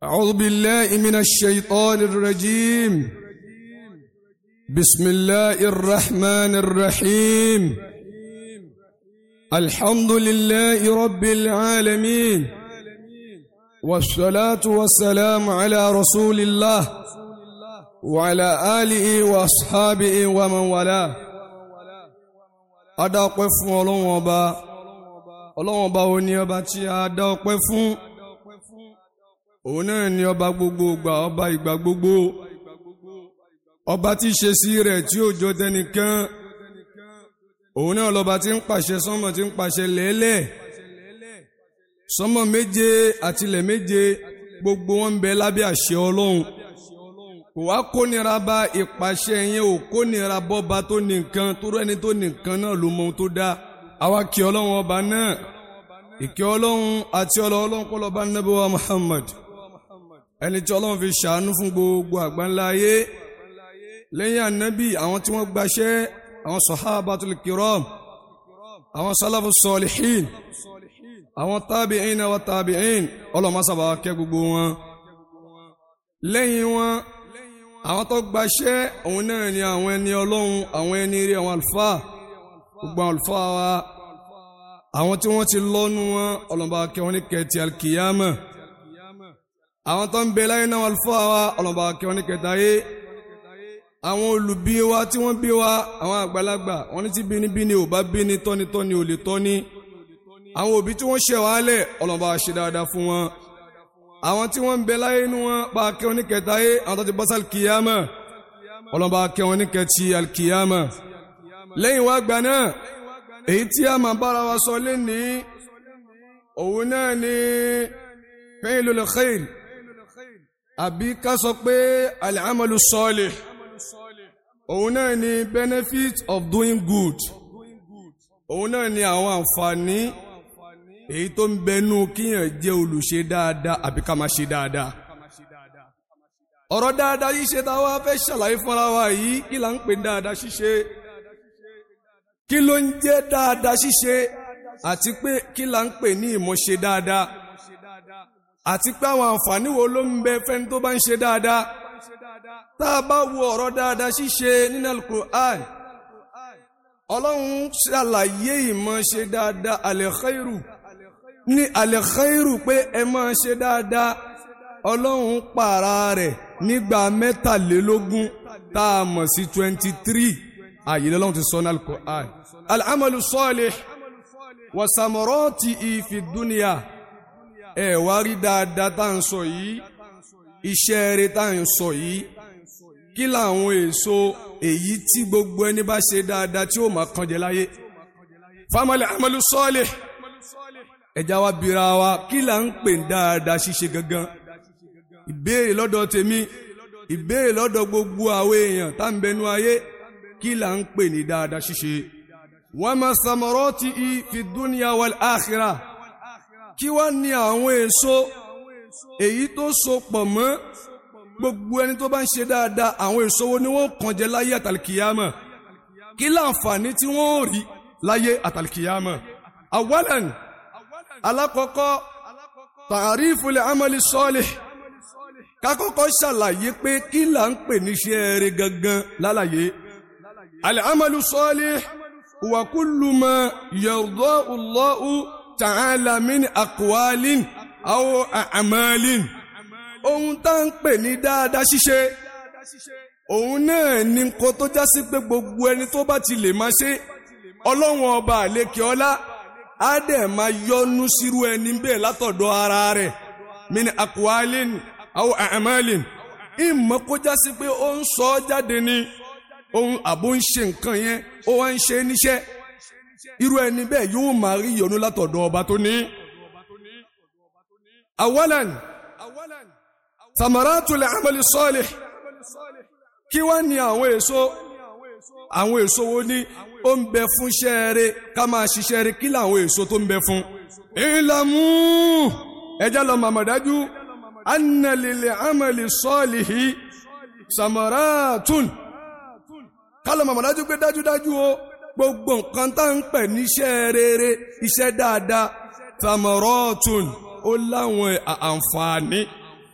أعوذ بالله من الشيطان الرجيم بسم الله الرحمن الرحيم الحمد لله رب العالمين والصلاة والسلام على رسول الله وعلى آله وأصحابه ومن والاه أدعو قفوا الله وبا الله وبا ونيبا تي أدعو قفوا òun náà ni ọba gbogbo ìgbà ọba ìgbà gbogbo ọba tí ṣe sí rẹ̀ tí ó jọ tẹnìkan òun náà lọba tí ń pàṣẹ sánmọ̀ tí ń pàṣẹ lẹ́lẹ̀ sánmọ̀ méje àtilẹ̀ méje gbogbo wọn ń bẹ lábẹ́ àṣẹ Ọlọ́run kò wá kónira bá ìpàṣẹ yẹn ò kónira bọ́ba tó ní nǹkan tó rẹ́ni tó ní nǹkan náà ló mọ ohun tó dá àwa kí Ọlọ́run ọba náà ìkẹ́ Ọlọ́run àti Ọlọ́run kọ́ lọ́ba Nábì wa Muhammad ẹni tí ọlọ́run fi ṣàánú fún gbogbo àgbáńlá ayé lẹ́yìn ànábì àwọn tí wọ́n gbaṣẹ́ àwọn sahabatul kiram àwọn salafu salihin àwọn tabi'in wa tabi'in ọlọ́run máa sábà kẹ́ gbogbo wọn lẹ́yìn wọn àwọn tó gbaṣẹ́ òun náà ni àwọn ẹni ọlọ́run àwọn ẹni rí àwọn àlùfáà gbogbo àwọn àlùfáà wa àwọn tí wọ́n ti lọ́nu wọn ọlọ́run bá kẹ́ wọn ní kẹ́ẹ̀tì alkiyama àwọn tó ń bẹ láyé náà alfa wa ọlọ́ba kẹwọn ní kẹta yé àwọn olùbí wa tí wọ́n bí wa àwọn àgbàlagbà wọ́n ní tí bínibíni ò bá bíni tọ́nitọ́ni ò lè tọ́ni àwọn òbí tí wọ́n ṣẹ̀ wá lẹ̀ ọlọ́ba ṣe dáadáa fún wọn àwọn tí wọ́n ń bẹ láyé inú wọn bá kẹwọn ní kẹta yé àwọn tó ti bọ́ sí alkiyama ọlọ́ba kẹwọn ní kẹtì alkiyama lẹ́yìn wá gbà náà èyí tí a máa bára wa sọ lé ní òun náà ní fi'lul khair àbí ká sọ pé al-amalu salih òun náà ni benefit of doing good òun náà ni àwọn àǹfààní èyí tó ń bẹnu kíyàn jẹ́ olùṣe dáadáa àbí ká máa ṣe dáadáa ọ̀rọ̀ dáadáa yìí ṣe táwa fẹ́ ṣàlàyé fúnra wa yìí kí là ń pè dáadáa ṣíṣe kí ló ń jẹ́ dáadáa ṣíṣe àti pé kí là ń pè ní ìmọ̀ṣe dáadáa àti pé àwọn àǹfààní wo ló ń bẹ fẹ́ni tó bá ń ṣe dáadáa tá a bá wo ọ̀rọ̀ dáadáa ṣíṣe nínú Al-Qur'an ọlọ́run ṣàlàyé ìmọ̀ ṣe dáadáa al-khairu ní al-khairu pé ẹ máa ṣe dáadáa ọlọ́run pààrà rẹ̀ nígbà mẹ́tàlélógún tá a mọ̀ sí twenty three àyè lọ́lọ́run ti sọ ní Al-Qur'an al-amalu salih wa samaratihi fi dunya ẹ wá rí dáadáa tá à ń sọ yìí iṣẹ́ rere tá à ń sọ yìí kí làwọn èso èyí tí gbogbo ẹni bá ṣe dáadáa tí ó máa kàn jẹ láyé famali amalu sọ́ọ̀lẹ̀ ẹja wa bira wa kí là ń pè dáadáa ṣíṣe gangan ìbéèrè lọ́dọ̀ tèmi ìbéèrè lọ́dọ̀ gbogbo àwọn èèyàn tá ń bẹnu ayé kí là ń pè ní dáadáa ṣíṣe wa ma samaratihi fi dunya wal akhirah kí wá ní àwọn èso èyí tó so pọ̀ mọ́ gbogbo ẹni tó bá ń ṣe dáadáa àwọn èso wo ni wọ́n kàn jẹ láyé àtàlìkìyàmọ̀ kí láǹfààní tí wọ́n rí láyé àtàlìkìyàmọ̀ awalan alákọ̀ọ́kọ́ ta'riful amali salih kákọ́kọ́ ṣàlàyé pé kí là ń pè níṣẹ́ eré gangan lálàyé al-amalu salih wa kullu ma yardahu Allahu ta'ala min aqwalin aw a'malin ohun tá ń pè ní dáadáa ṣíṣe òun náà ni kó tó já sí pé gbogbo ẹni tó bá ti lè máa ṣe ọlọ́run ọba àlékè ọlá á dẹ̀ máa yọ́nú sírú ẹni bẹ́ẹ̀ látọ̀dọ̀ ara rẹ̀ min aqwalin aw a'malin ìmọ̀ kó já sí pé ó ń sọ ọ́ jáde ní ohun àbó ń ṣe nǹkan yẹn ó wá ń ṣe níṣẹ́ irú ẹni bẹ́ẹ̀ yóò máa rí ìyọnú látọ̀dọ̀ ọba tó ní. awalan samaratul amali salih kí wá ní àwọn èso àwọn èso wo ní ó ń bẹ fún ṣẹ́ẹ̀rẹ́ ká máa ṣiṣẹ́ rẹ̀ kí làwọn èso tó ń bẹ fún. ìlàmú ẹjá lọ màmá dájú anna lil amali salihi samaratun kálọ̀ màmá dájú pé dájúdájú o gbogbo nǹkan tá ń pè níṣẹ́ rere iṣẹ́ dáadáa tamarotun ó láwọn àǹfààní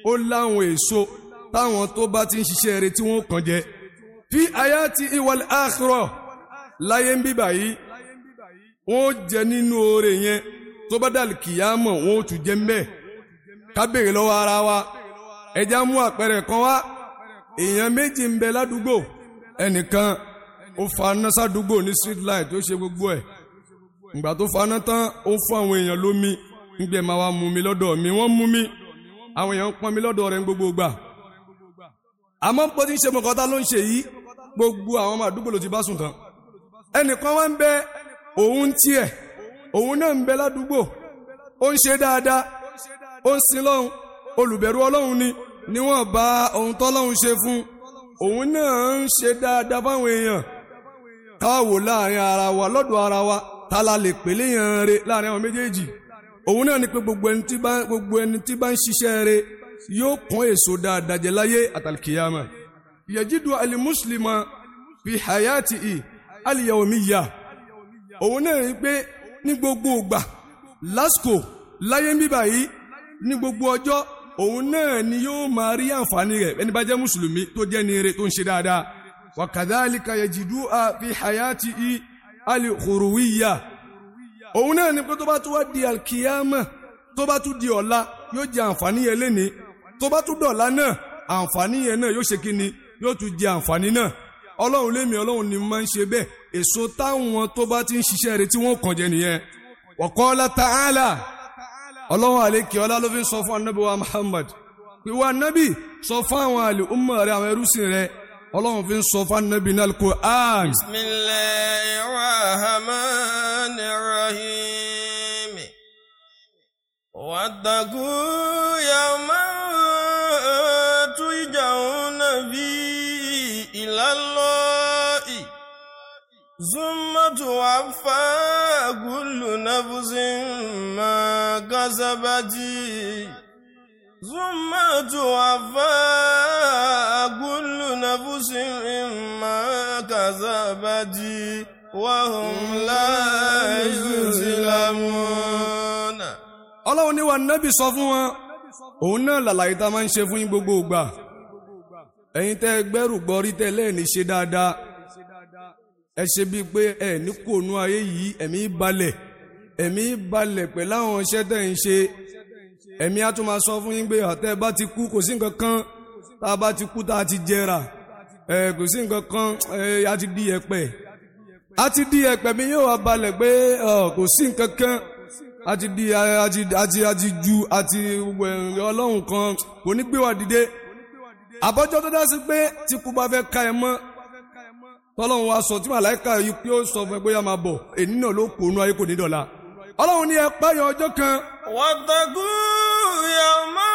ó láwọn èso táwọn tó bá ti ń ṣiṣẹ́ rẹ̀ tí wọ́n kàn jẹ fi hayati iwal akhirah láyé ń bíbà yìí wọ́n jẹ nínú oore yẹn tó bá dàlù kìyàmọ̀ wọ́n ó tún jẹ mbẹ́ ká béèrè lọ́wọ́ ara wa ẹja mú àpẹẹrẹ kan wá èèyàn méjì ń bẹ ládùúgbò ẹnìkan ó faná sádùúgbò ní street light tó ṣe gbogbo ẹ̀ ìgbà tó faná tán ó fún àwọn èèyàn lómi nígbà máa wá mú mi lọ́dọ̀ mi wọ́n mú mi àwọn èèyàn ń pọn mi lọ́dọ̀ rẹ̀ ń gbogbo gbà àmọ́ pé tí ń ṣe mọ̀kọ́tà ló ń ṣe yìí gbogbo àwọn ọmọ àdúgbò ló ti bá sùn tán ẹnìkan wá ń bẹ òun tiẹ̀ òun náà ń bẹ ládùúgbò ó ń ṣe dáadáa ó ń sin lọ́hùn olùbẹ̀rù ọlọ́hun ni níwọ̀n bá ohun tọ́lọ́hun ṣe fún òun náà ń ṣe dáadáa fáwọn èèyàn káwò láàrin ara wa lọ́dọ̀ ara wa ta la lè pèlè yàn re láàrin àwọn méjèèjì òun náà ni pé gbogbo ẹni tí bá gbogbo ẹni tí bá ń ṣiṣẹ́ re yóò kún èso dáadáa jẹ láyé àtàlùkìyàmà yajidu alimuslima fi hayati i aliyawmiya òun náà rí pé ní gbogbo ìgbà lásìkò láyé ń bíbà yìí ní gbogbo ọjọ́ òun náà ni yóò máa rí àǹfààní rẹ̀ ẹni bá jẹ́ mùsùlùmí tó jẹ́ ní ire tó ń ṣe dáadáa wa kadhalika yajidu fi hayati i alìkòròwíyà òun náà ni pé tó bá tún wá di alkiyama tó bá tún di ọ̀la yóò jẹ àǹfààní yẹn léni tó bá tún dọ̀la náà àǹfààní yẹn náà yóò ṣe kí ni yóò tún jẹ àǹfààní náà ọlọ́run lémi ọlọ́run ni máa ń ṣe bẹ́ẹ̀ èso táwọn tó bá ti ń ṣiṣẹ́ rẹ̀ tí wọ́n kàn jẹ nìyẹn wa qala ta'ala ọlọ́run àlékè ọlá ló fi ń sọ fún anábì wa Muhammad ìwà anábì sọ fún àwọn àlè umma rẹ̀ àwọn ẹrúsìn rẹ̀ ọlọ́run fi ń sọ fún anábì náà Al-Qur'an. bismillahir rahmanir rahim wattaqu yawman turja'una fihi ila Allahi thumma tuwaffa kullu nafsin ma kasabat ثم توفى كل نفس ما كسبت وهم لا يظلمون ọlọ́run ní wa nábì sọ fún wọn òun náà làlàyé tá a máa ń ṣe fún yín gbogbo ìgbà ẹ̀yin tẹ́ gbẹ́rù gbọ́rí tẹ́ lẹ́ẹ̀ni ṣe dáadáa ẹ ṣe bíi pé ẹ ní kòónú ayé yìí ẹ̀mí balẹ̀ ẹ̀mí balẹ̀ pẹ̀lú àwọn iṣẹ́ tẹ́ ń ṣe ẹ̀mí á tún máa sọ fún yín pé àtẹ́ bá ti kú kò sí nǹkan kan tá a bá ti kú tá a ti jẹrà ẹ kò sí nǹkan kan ẹ a ti di ẹ̀pẹ̀ a ti di ẹ̀pẹ̀ mi yóò wá balẹ̀ pé kò sí nǹkan kan a ti di a ti a ti a ti ju a ti wẹ̀rẹ̀ ọlọ́run kan kò ní gbé wa dìde àbọ́jọ́ tó dá sí pé tí kú bá fẹ́ ka ẹ mọ́ tọ́lọ́run wa sọ tí màláìka yìí pé ó sọ fún ẹ bóyá máa bọ̀ èyí náà ló kó inú ayé kò ní dọ̀la ọlọ́run ní ẹ páyọ ọjọ́ kan واتقوا يوما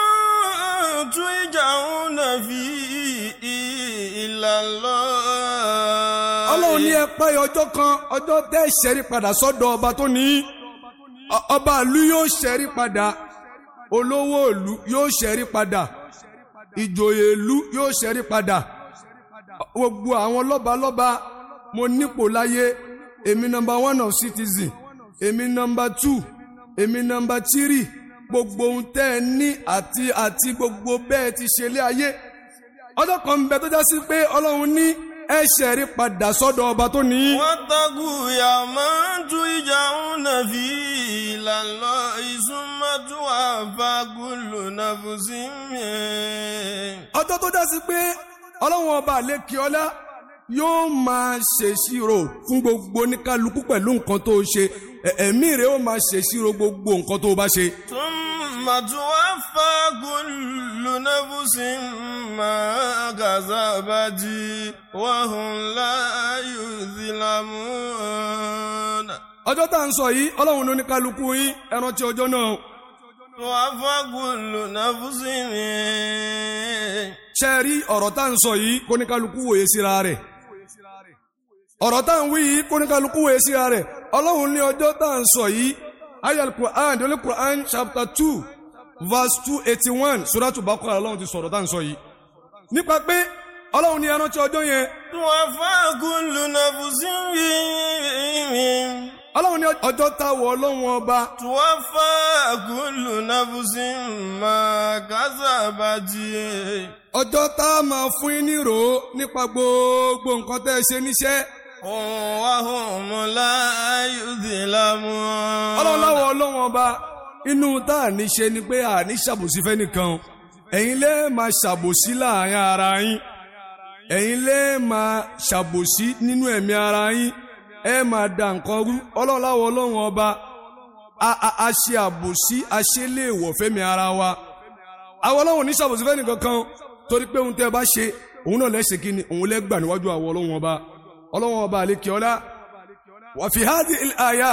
ترجعون فيه إلى الله ọlọ́run ní ẹ páyọ ọjọ́ kan ọjọ́ tẹ́ ṣẹ́rí padà sọ́dọ̀ ọba tó ní Ọ- ọba ìlú yóò ṣẹ́rí padà olówó ìlú yóò ṣẹ́rí padà ìjòyè ìlú yóò ṣẹ́rí padà gbogbo àwọn lọ́balọ́ba mo nípò láyé èmi nọmba one of citizen èmi nọmba two èmi nọmba three gbogbo ohun tẹ́ ẹ ní àti àti gbogbo bẹ́ẹ̀ ti ṣe lé ayé ọjọ́ kan ń bẹ tó já sí pé ọlọ́run ní ẹ ṣẹ̀rí padà sọ́dọ̀ ọba tó ní. واتقوا يوما ترجعون فيه إلى الله ثم توفى كل نفس ọjọ́ tó já sí pé ọlọ́run ọba àlékè ọlá yóò máa ṣèṣirò fún gbogbo oníkálukú pẹ̀lú nǹkan tó ṣe Ẹ- ẹ̀mí rẹ̀ ó máa ṣèṣirò gbogbo nǹkan tó bá ṣe. ثم توفى كل نفس ما كسبت وهم لا يظلمون ọjọ́ tá à ń sọ yìí ọlọ́run ní oníkálukú yín ẹ rántí ọjọ́ náà توفى كل نفس ṣe rí ọ̀rọ̀ tá à ń sọ yìí kóníkálukú wòye síra rẹ̀ ọ̀rọ̀ tá à ń wí yìí kóníkálukú wòye síra rẹ̀ ọlọ́run ní ọjọ́ tá à ń sọ yìí ayal quran dole quran chapter two verse two eighty one suratu bakara ọlọ́run ti sọ̀rọ̀ tá à ń sọ yìí nípa pé ọlọ́run ní ẹ rántí ọjọ́ yẹn توفى كل نفس ọlọ́run ní ọjọ́ táwọ̀ ọlọ́run ọba توفى كل نفس ما كسبت ọjọ́ tá a máa fún yín nírò nípa gbogbo nǹkan tẹ́ ẹ ṣe níṣẹ́ وهم لا يظلمون ọlọ́run láwọ̀ ọlọ́run ọba inú tá a ní ṣe ni pé a ní ṣàbòsí fẹ́nìkan ẹ̀yin lè máa ṣàbòsí láàrin ara yín ẹ̀yin lè máa ṣàbòsí nínú ẹ̀mí ara yín ẹ máa da nǹkan rú ọlọ́run láwọ̀ ọlọ́run ọba a a a ṣe àbòsí a ṣe léèwọ̀ fẹ́mi ara wa àwọn ọlọ́run ní ṣàbòsí fẹ́nìkan kan torí pé ohun tẹ́ ẹ bá ṣe òun náà lẹ́sẹ̀ kí ni òun lẹ́gbà níwájú àwọn ọlọ́run ọba ọlọ́run ọba àlekè ọlá wà fi hádì àyà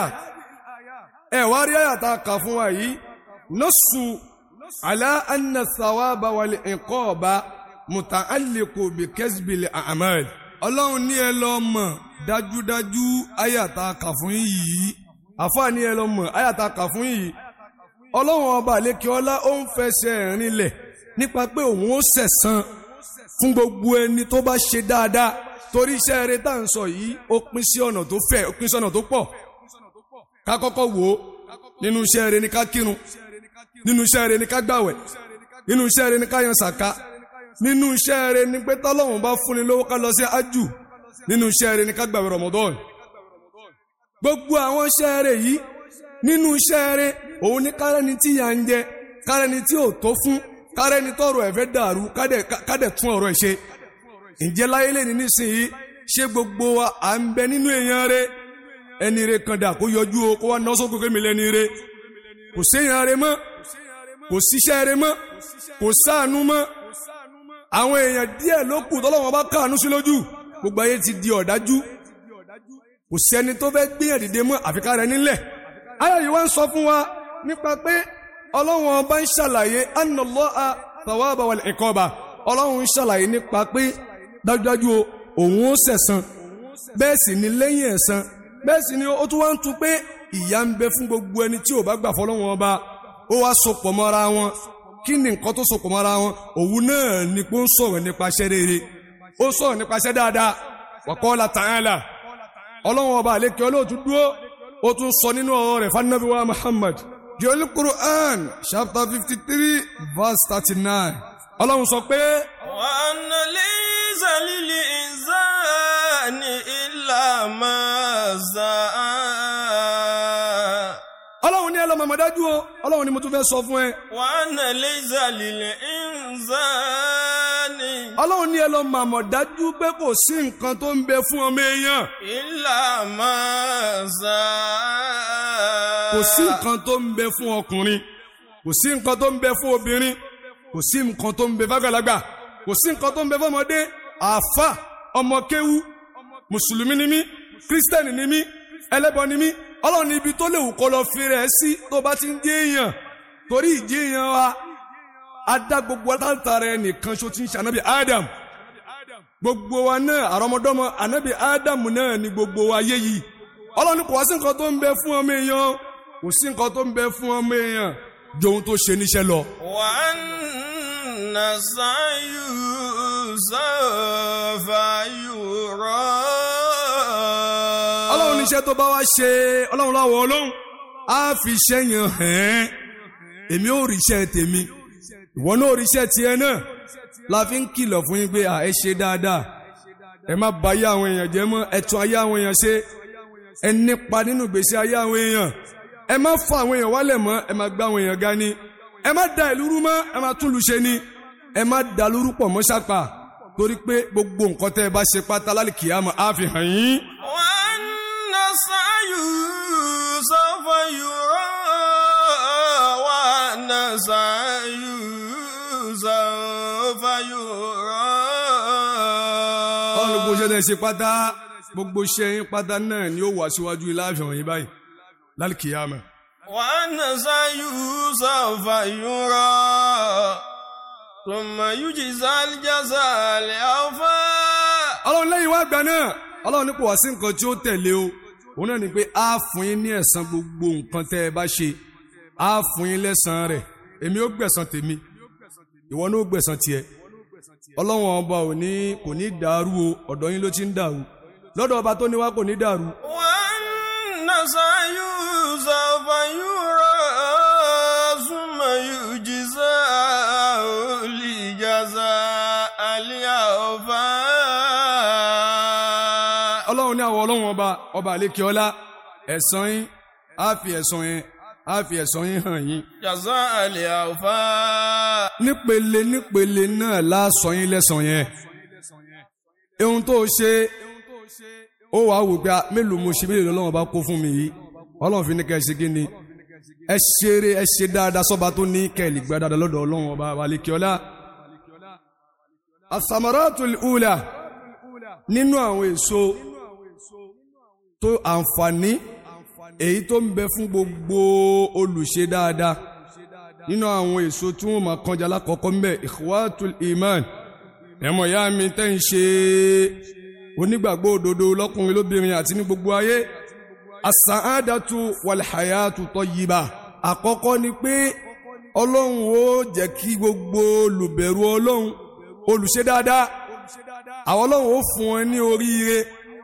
ẹ wá rí àyà tá a kà fún wa yìí nọ́ọ̀sù àlá anna thawaba wal iqaba muta'alliqu bi kasbil a'mal ọlọ́run ní ẹ lọ mọ̀ dájúdájú àyà tá a kà fún yìí àfáà ní ẹ lọ mọ̀ àyà tá a kà fún yìí ọlọ́run ọba àlekè ọlá ó ń fẹsẹ̀ rinlẹ̀ nípa pé òun ó sẹ̀san fún gbogbo ẹni tó bá ṣe dáadáa torí iṣẹ́ eré tá à ń sọ yìí ó pín sí ọ̀nà tó fẹ̀ ó pín sí ọ̀nà tó pọ̀ ká kọ́kọ́ wò ó nínú iṣẹ́ eré ni ká kírun nínú iṣẹ́ eré ni ká gbàwẹ̀ nínú iṣẹ́ eré ni ká yan sàká nínú iṣẹ́ eré ni pé tọ́lọ́run bá fúnni lówó ká lọ sí ájù nínú iṣẹ́ eré ni ká gbàwẹ̀ Ramadan gbogbo àwọn iṣẹ́ eré yìí nínú iṣẹ́ eré òun ní kárẹ́ni tí yà ń jẹ kárẹ́ni tí ò tó fún kárẹ́ni tọrọ ẹ̀fẹ́ dàrú kádẹ̀ tún ọ̀rọ̀ ẹ̀ ṣe ǹjẹ́ láyé lè ní nísìnyí ṣé gbogbo wa à ń bẹ nínú èèyàn rẹ ẹni rẹ kan dà kó yọjú o kó wá ná sókè kémi lẹ́ni rẹ kò séèyàn rẹ mọ́ kò síṣẹ́ rẹ mọ́ kò sáànú mọ́ àwọn èèyàn díẹ̀ ló kù tọ́lọ́wọ́n bá káànú sí lójú gbogbo ayé ti di ọ̀dájú kò sẹ́ni tó fẹ́ gbìyàn dìde mọ́ àfikà rẹ nílẹ̀ ayọ̀ yìí wá ń sọ fún wa nípa pé ọlọ́wọ́n ọba ń ṣàlàyé annallaha thawaba wal iqaba ọlọ́run ń ṣàlàyé nípa pé dájúdájú o òun ó sẹ̀san bẹ́ẹ̀ sì ni lẹ́yìn ẹ̀san bẹ́ẹ̀ sì ni ó tún wá ń tu pé ìyà ń bẹ fún gbogbo ẹni tí ò bá gbà fọlọ́wọn ọba ó wá sopọ̀ mọ́ra wọn kí ni nǹkan tó sopọ̀ mọ́ra wọn òun náà ni pé ó ń sọ̀rọ̀ nípa iṣẹ́ rere ó sọ̀rọ̀ nípa iṣẹ́ dáadáa wa qala ta'ala ọlọ́run ọba àlékè olóòtú dúró ó tún sọ nínú ọ̀rọ̀ rẹ̀ fanabi wa Muhammad jọ́lí Quran chapter fifty three verse thirty nine ọlọ́run sọ pé. وأن ليس للإنسان إلا ما سعى ọlọ́run ní ẹlọ́mọ àmọ̀dájú o ọlọ́run ni mo tún fẹ́ sọ fún ẹ. وأن ليس للإنسان ọlọ́run ní ẹlọ́mọ àmọ̀dájú pé kò sí nǹkan tó ń bẹ fún ọmọ èèyàn. إلا ما سعى kò sí nǹkan tó ń bẹ fún ọkùnrin kò sí nǹkan tó ń bẹ fún obìnrin kò sí nǹkan tó ń bẹ fàgbàlagbà kò sí nǹkan tó ń bẹ fọmọdé àáfà ọmọ kéwú mùsùlùmí ni mí kírísítẹ́nì ni mí ẹlẹ́bọ ni mí ọlọ́run ní ibi tó léwu kó lọ fi rẹ̀ sí tó bá ti ń jẹ́ èèyàn torí ìjẹ́ èèyàn wa adá gbogbo látara ẹnìkan ṣo ti ń ṣe ànábì Adam gbogbo wa náà àrọmọdọ́mọ ànábì Adam náà ni gbogbo wa yé yìí ọlọ́run ní kò wá sí nǹkan tó ń bẹ fún ọmọ èèyàn kò sí nǹkan tó ń bẹ fún ọmọ èèyàn ju ohun tó ṣe níṣẹ́ lọ. وأن سعيه سوف يرى ọlọ́run níṣẹ́ tó bá wá ṣe ọlọ́run láwọ̀ ọlọ́run á fi iṣẹ́ yẹn hàn ẹ́ èmi ò rí iṣẹ́ tèmi ìwọ náà ò rí iṣẹ́ tiẹ̀ náà la fi ń kìlọ̀ fún yín pé à ẹ ṣe dáadáa ẹ má bà ayé àwọn èèyàn jẹ́ mọ́ ẹ tún ayé àwọn èèyàn ṣe ẹ nípa nínú ìgbésí ayé àwọn èèyàn ẹ má fa àwọn èèyàn wálẹ̀ mọ́ ẹ má gbá àwọn èèyàn ga ni ẹ má da ìlú rú mọ́ ẹ má tún lu ṣe ni ẹ má da lúrú pọ̀ mọ́ ṣàpà torí pé gbogbo nǹkan tẹ́ ẹ bá ṣe pátá lálẹ́ kìámọ̀ á fi hàn yín. وأن سعيه سوف يرى وأن سعيه سوف ọlọ́run gbogbo يرى iṣẹ́ tẹ́ ẹ ṣe pátá gbogbo iṣẹ́ yín pátá náà ni ó wà síwájú ilé àfihàn yín báyìí lálẹ́ kìámọ̀. وأن سعيه سوف يرى ثم يجزى الجزاء الأوفى ọlọ́run lẹ́yìn wá gbà náà ọlọ́run ní kò wá sí nǹkan tí ó tẹ̀lé o òun náà ni pé á fún yín ní ẹ̀san gbogbo nǹkan tẹ́ ẹ bá ṣe á fún yín lẹ́san rẹ̀ èmi ó gbẹ̀san tèmi ìwọ náà ó gbẹ̀san tiẹ̀ ọlọ́run ọba ò ní kò ní dàrú o ọ̀dọ̀ yín ló ti ń dàrú lọ́dọ̀ ọba tó ní wá kò ní dàrú وأن سعيه سوف يرى ثم يجزاه الجزاء الأوفى ọlọ́run ní àwọn ọlọ́run ọba ọba àlékè ọlá ẹ̀san yín á fi ẹ̀san yẹn á fi ẹ̀san yín hàn yín. جزاء الأوفى nípele nípele náà lásán yín lẹ́san yẹn. ohun tó ṣe ó wàá wò pé ah, mélòó mo ṣe mélòó lọ́wọ́ bá kó fún mi yìí ọlọ́run fi ní ká ẹ ṣe kí ni ẹ ṣeré ẹ ṣe dáadáa sọ́ba tó ní kẹ́ẹ̀lì gbá dáadáa lọ́dọ̀ ọlọ́run ọba àlékè ọlá. asamaratul ula nínú àwọn èso tó àǹfààní èyí tó ń bẹ fún gbogbo olùṣe dáadáa nínú àwọn èso tí wọ́n máa kọjá lákọ̀ọ́kọ́ ń bẹ ikhwatul iman ẹ̀mọ̀ ya mi tẹ́ ń ṣe onígbàgbọ́ òdodo lọ́kùnrin lóbìnrin àti ní gbogbo ayé as-sa'adatu wal hayatu tayyiba àkọ́kọ́ ni pé ọlọ́run ó jẹ́ kí gbogbo olùbẹ̀rù ọlọ́run olùṣe dáadáa àwọn ọlọ́run ó fún ẹ ní oríire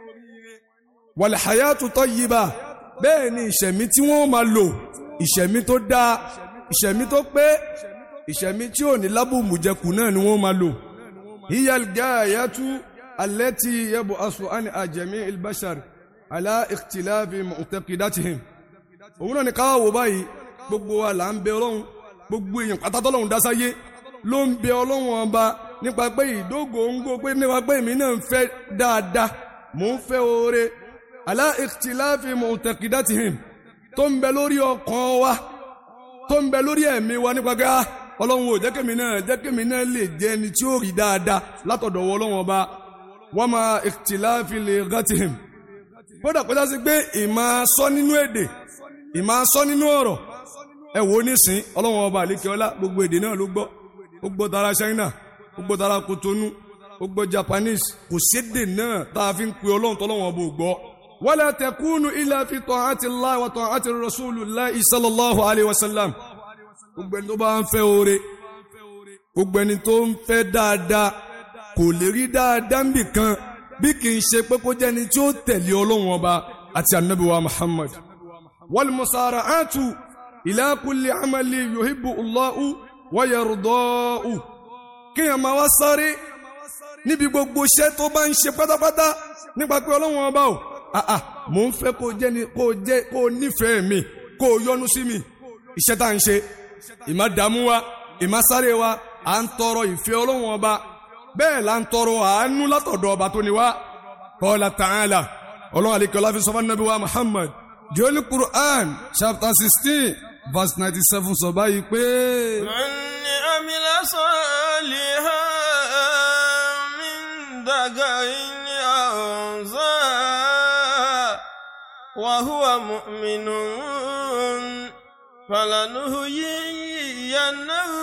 wal hayatu tayyiba bẹ́ẹ̀ ni ìṣẹ̀mí tí wọ́n máa lò ìṣẹ̀mí tó dáa ìṣẹ̀mí tó pé ìṣẹ̀mí tí ò ní lábùmùjẹkù náà ni wọ́n máa lò. hiyal gaayatu allati yab'asu an ajami albashar ala ikhtilafi mu'taqidatihim. òun náà ni káwá wò báyìí gbogbo wa là ń bẹ ọlọ́run gbogbo èèyàn pátákọ́lọ́run dásáyé ló ń bẹ ọlọ́run ọba nípa pé ìdógóńgó pé nípa pé èmi náà ń fẹ́ dáadáa mò ń fẹ́ oore ala ikhtilafi mu'taqidatihim tó ń bẹ lórí ọkàn wa tó ń bẹ lórí ẹ̀mí wa nípa pé ah ọlọ́run ò jẹ́ kémi náà jẹ́ kémi náà lè jẹ́ ẹni tí ó rí dáadáa látọ̀dọ̀ wọ ọlọ́run ọba wa ma ikhtilafi lighatihim kódà kó dásí pé ìmọ̀ sọ nínú èdè ìmọ̀ sọ nínú ọ̀rọ̀ ẹ wò ó nísìn ọlọ́run ọba àlékè ọlá gbogbo èdè náà ló gbọ́ ó gbọ́ tara China ó gbọ́ tara Kotonu ó gbọ́ Japanese kò sédè náà tá a fi ń pe ọlọ́run tọ́lọ́run ọba ò gbọ́ wala takunu illa fi ta'ati Allah wa ta'ati Rasulillah sallallahu alayhi wa sallam gbogbo ẹni tó bá ń fẹ́ oore gbogbo ẹni tó ń fẹ́ dáadáa kò lè rí dáadáa níbì kan bí kì í ṣe pé kó jẹ́ ẹni tí ó tẹ̀lé ọlọ́run ọba àti anabi wa Muhammad wal musara'atu ila kulli amali yuhibbu Allahu wa yarda'u kéèyàn máa wá sáré níbi gbogbo iṣẹ́ tó bá ń ṣe pátápátá nípa pé ọlọ́run ọba o àà mò ń fẹ́ kó jẹ́ ni kó jẹ́ kó nífẹ̀ẹ́ mi kó yọ́nú sí mi iṣẹ́ tá à ń ṣe ìmá dààmú wa ìmá sáré wa à ń tọrọ ìfẹ́ ọlọ́run ọba bẹ́ẹ̀ là ń tọrọ àánú látọ̀dọ̀ ọba tó ní wá qala ta'ala ọlọ́run àlekẹ́ ọlá fi sọ fún nàbí wa Muhammad jọ́lí Quran chapter sixteen verse ninety seven sọ báyìí pé. من عمل صالحا من ذكر أو أنثى وهو مؤمن فلنهيينه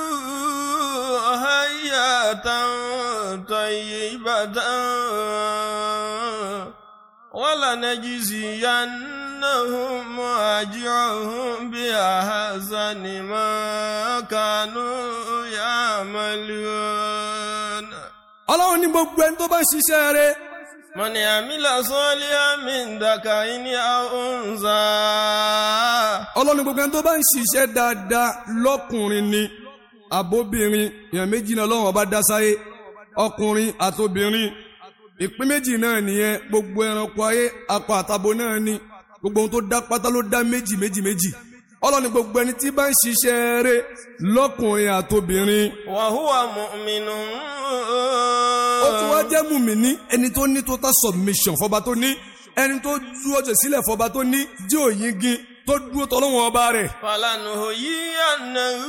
حياة طيبة ولنجزينهم أجرهم بأحسن ما كانوا يعملون ọlọ́run ní gbogbo ẹni tó bá ń ṣiṣẹ́ rẹ̀ من عمل صالحا من ذكر أو أنثى ọlọ́run ní gbogbo ẹni tó bá ń ṣiṣẹ́ dáadáa lọ́kùnrin ni àbóbìnrin èèyàn méjì náà lọ́wọ́ bá dá sáyé ọkùnrin àtobìnrin ìpín méjì náà nìyẹn gbogbo ẹranko ayé akọ àtabo náà ni gbogbo ohun tó dá pátá ló dá méjì méjì méjì ọlọ́run ní gbogbo ẹni tí bá ń ṣiṣẹ́ rẹ̀ lọ́kùnrin àtobìnrin وهو مؤمن ó tún wá jẹ́ mùmíní ẹni tó ní total submission fọba tó ní ẹni tó dúró jẹ sílẹ̀ fọba tó ní jí òyìngin tó dúró tọ́lọ́wọ́n ọba rẹ̀. فلنهينه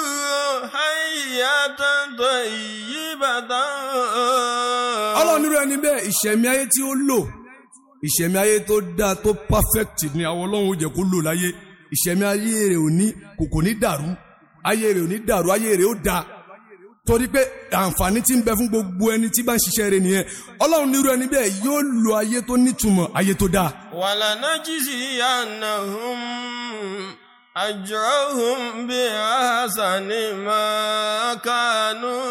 حياة طيبة ọlọ́run nírú ẹni bẹ́ẹ̀ ìṣẹ̀mí ayé tí ó lò ìṣẹ̀mí ayé tó dáa tó perfect ni àwọn ọlọ́run ó jẹ́ kó lò láyé ìṣẹ̀mí ayé rẹ̀ ò ní kò kò ní dàrú ayé rẹ̀ ò ní dàrú ayé rẹ̀ ó dáa torí pé àǹfààní tí ń bẹ fún gbogbo ẹni tí bá ń ṣiṣẹ́ rẹ̀ nìyẹn ọlọ́run nírú ẹni bẹ́ẹ̀ yóò lo ayé tó nítumọ̀ ayé tó dáa. ولنجزينهم أجرهم بأحسن ما كانوا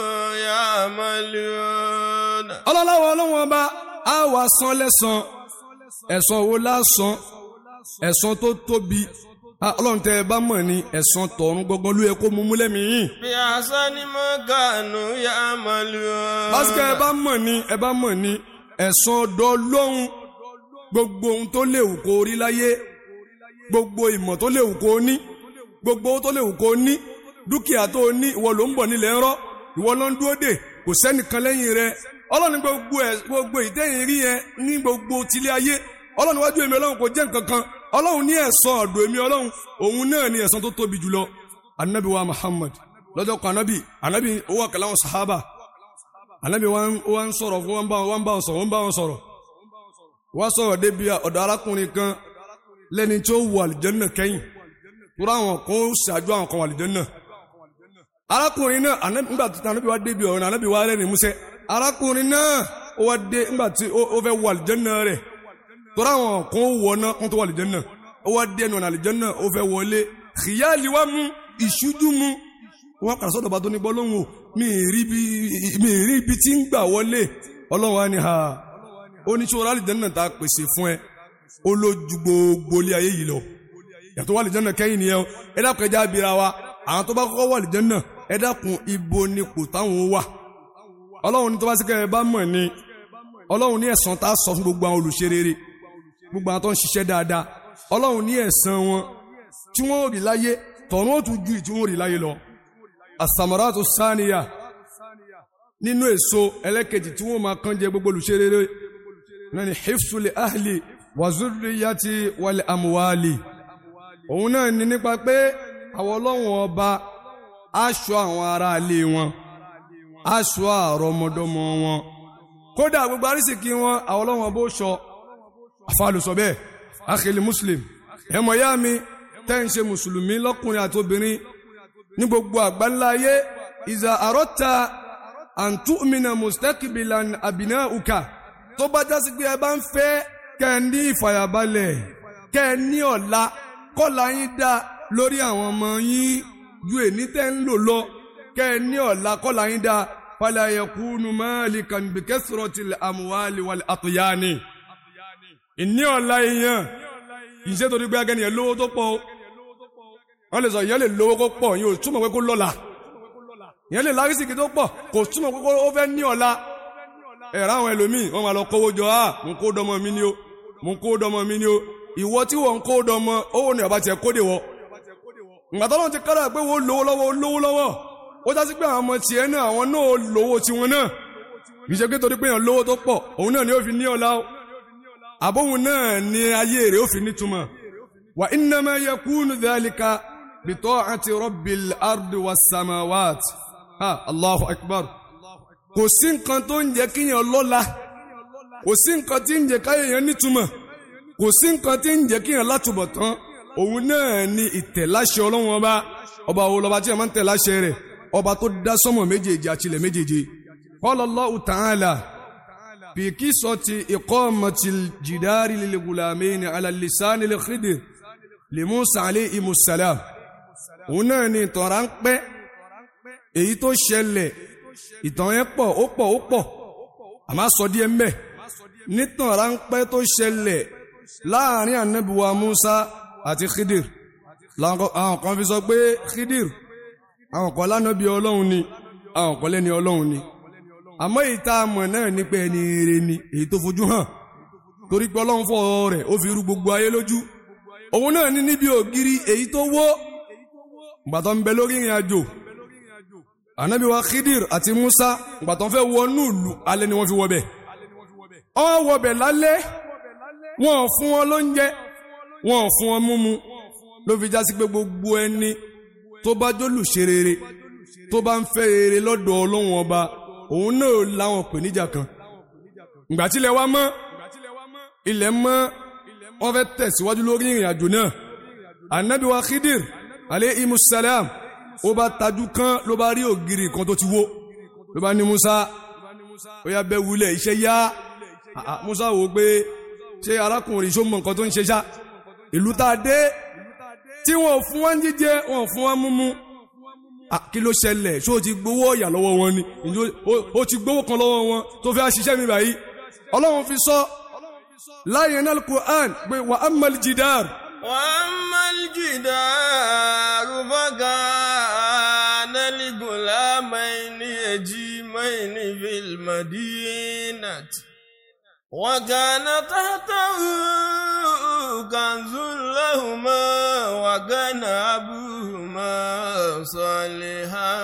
يعملون ọlọ́láwọ̀ ọlọ́wọ̀n ọba á wà san lẹ́san ẹ̀san wo lásán ẹ̀san tó tóbi Ah, ọlọ́run tẹ́ ẹ bá mọ̀ ní ẹ̀san tọ̀run gangan ló yẹ kó mú mú lẹ́mìí bí asani mọ́ kánú yá màlúù. lásìkò ẹ bá mọ̀ ní ẹ bá mọ̀ ní ẹ̀san ọ̀dọ̀ lóhun gbogbo ohun tó léwu kó rí láyé gbogbo ìmọ̀ tó léwu kó ní gbogbo owó tó léwu kó ní dúkìá tó ní ìwọ ló ń bọ̀ nílẹ̀ ń rọ́ ìwọ ló ń dúró dè kò sẹ́nìkan lẹ́yìn rẹ ọlọ́run gbogbo ẹ̀ gbogbo ìtẹ́yìn rí yẹn ní gbogbo tilé ayé ọlọ́run wájú èmi ọlọ́run kò jẹ́ nǹkan kan ọlọ́run ní ẹ̀san ọ̀dọ̀ èmi ọlọ́run òun náà ní ẹ̀san tó tóbi jùlọ anabi wa muhammad lọ́jọ́ kan anabi anabi owó àkàlà wọn sahaba anabi wa ń sọ̀rọ̀ fún wọn bá wọn bá wọn sọ̀rọ̀ wọn bá wọn sọ̀rọ̀ wọ́n sọ̀rọ̀ débi ọ̀dọ̀ arákùnrin kan lẹ́ni tí ó wọ àlìjẹ́nà kẹ́yìn tóra àwọn kan ó ṣáájú àwọn kan wọ àlìjẹ́nà arákùnrin náà nígbà tí anabi wa débi ọ̀rọ̀ anabi wa rẹ̀ ní músẹ́ arákùnrin náà ó wá dé nígbà tí ó fẹ́ wọ àlìjẹ́nà rẹ̀ tóra àwọn kan ó wọ náà kó tó wọ àlìjẹ́nà ó wá dé ẹnu ọ̀nà àlìjẹ́nà ó fẹ́ wọlé xìyáàlì wa mú ìṣújú mú wọn kàrà sọ́dọ̀ bá tó ní bọ́ lóhùn o mi ì rí ibi tí ń gbà wọlé ọlọ́run wa ni ha oníṣòro àlìjẹ́nà tá a pèsè fún ẹ ó lójú gbogbo ilé ayé yìí lọ yàtọ̀ wà àlìjẹ́nà kẹ́yìn nìyẹn o ẹ dákun ẹja abira wa àwọn tó bá kọ́kọ́ wà àlìjẹ́nà ẹ dákun ibo ni kò táwọn wà ọlọ́run ní tó bá sí kẹ́ ẹ bá mọ̀ ni ọlọ́run ní ẹ̀san tá a sọ fún gbogbo àwọn olùṣe rere gbogbo àwọn tó ń ṣiṣẹ́ dáadáa ọlọ́run ní ẹ̀san wọn tí wọ́n rí láyé tọ̀run ó tún ju ìtí wọ́n rí láyé lọ àsàmọ́ràtò sáníyà nínú èso ẹlẹ́kejì tí wọ́n máa kán jẹ gbogbo olùṣe rere náà ni hifsule ahli wazuriyati wal amuwali òun náà ni nípa pé àwọn ọlọ́run ọba aṣọ àwọn ará ilé wọn aṣọ àrọmọdọ́mọ wọn kódà gbogbo arísìkí wọn àwọn ọlọ́run ọba ó ṣọ àfàlùsọ bẹ́ẹ̀ akhili muslim ẹ̀mọ̀ yá mi tẹ́ ń ṣe mùsùlùmí lọ́kùnrin àti obìnrin ní gbogbo àgbáńlá ayé ìzà àrọ́ta àǹtúmìnà mustaqibilan àbìnà uka tó bá jásí pé ẹ bá ń fẹ́ kẹ́ ẹ ní ìfàyàbalẹ̀ kẹ́ ẹ ní ọ̀la kọ́la yín dá lórí àwọn ọmọ yín ju èní tẹ́ ń lò lọ kẹ́ ẹ ní ọ̀la kọ́la yín dá fala yakunu malikan bi kasratil amwali wal atyani ìní ọ̀la èèyàn ìṣe torí pé agẹ́ni ẹ̀ lówó tó pọ̀ wọ́n lè sọ ìyẹn lè lówó kó pọ̀ yóò túmọ̀ pé kó lọ́la ìyẹn lè lárísìkì tó pọ̀ kò túmọ̀ pé ó fẹ́ ní ọ̀la ẹ̀rọ àwọn ẹlòmíì wọ́n máa lọ kówó jọ á mú kó dọmọ mi ni ó mú kó dọmọ mi ni ó ìwọ tí wọ́n ń kó dọmọ owó ni ọba tiẹ̀ kóde wọ. ìgbà tó lọ́n ti kára pé wọ́n lówó lọ́wọ́ lówó lọ́wọ́ ó já sí pé àwọn ọmọ tiẹ̀ náà àwọn náà lówó tiwọn náà kì í ṣe pé torí pé èèyàn lówó tó pọ̀ òun náà ni ó fi ní ọ̀la o àbóhun náà ni ayé rẹ̀ ó fi nítumọ̀ wà innama yakunu dhalika bita'ati rabbil ardi was samawat ha allahu akbar kò sí nǹkan tó ń jẹ́ kíyàn lọ́la kò sí nǹkan tí ń jẹ́ káyẹ̀yàn nítumọ̀ kò sí nǹkan tí ń jẹ́ kíyàn látúbọ̀ tán òun náà ni ìtẹ̀láṣẹ ọlọ́run ọba ọba wo lọba tí a máa ń tẹ̀láṣẹ rẹ̀ ọba tó dá sọ́mọ̀ méjèèjì àtilẹ̀ méjèèjì qala Allahu ta'ala في قصة إقامة الجدار للغلامين على اللسان الخضر لموسى عليه السلام هنا نتران pẹ́ èyí tó ṣẹlẹ̀ ìtàn yẹn pọ̀ ó pọ̀ ó pọ̀ àmọ́ sọ díẹ̀ mbẹ̀ nítàn ráńpẹ́ tó ṣẹlẹ̀ láàrin ànábìwá Musa àti Khidir àwọn kan fi sọ pé Khidir àwọn kan lánàbí Ọlọ́run ni àwọn kan lẹ́ni Ọlọ́run ni àmọ́ ìta mọ̀ náà ní pé ẹni rere ni èyí tó fojú hàn torí pé ọlọ́run fọ́ rẹ̀ ó fi rú gbogbo ayé lójú òun náà ní níbi ògiri èyí tó wó gbàtọ́ ń bẹ lórí ìrìn àjò ànábì wa Khidir àti Musa gbàtọ́ fẹ́ wọnú ìlú alẹ́ ni wọ́n fi wọbẹ̀ wọ́n wọbẹ̀ lálẹ́ wọ́n fún wọn lóúnjẹ wọ́n fún wọn múmu ló fi já sí pé gbogbo ẹni tó bá jólùṣe rere tó bá ń fẹ́ rere lọ́dọ̀ ọlọ́run ọba òun náà láwọn pèníjà kan ìgbà tí ilẹ̀ wa mọ́ ilẹ̀ mọ́ wọ́n fẹ́ tẹ̀síwájú lórí ìrìn àjò náà anabi wa Khidir alayhi musalam ó bá tajú kán ló bá rí ògiri kan tó ti wó ló bá ní Musa ó yá bẹ́ wulẹ̀ iṣẹ́ yá Musa wò pé ṣé arákùnrin ṣó mọ nǹkan tó ń ṣe ṣá ìlú tá a dé tí wọn ò fún wọn jíjẹ wọn ò fún wọn múmu kí ló ṣẹlẹ̀ ṣó ti gbowó ọ̀yà lọ́wọ́ wọn ni ó ti gbowó kan lọ́wọ́ wọn tó fẹ́ ṣiṣẹ́ mi báyìí ọlọ́run fi sọ láyé náà Qur'an pé wà á mọ̀lì jìdáàr وأما الجدار فكان لغلامين يتيمين في المدينة وكان تحته كنز لهما وكان أبوهما صالحا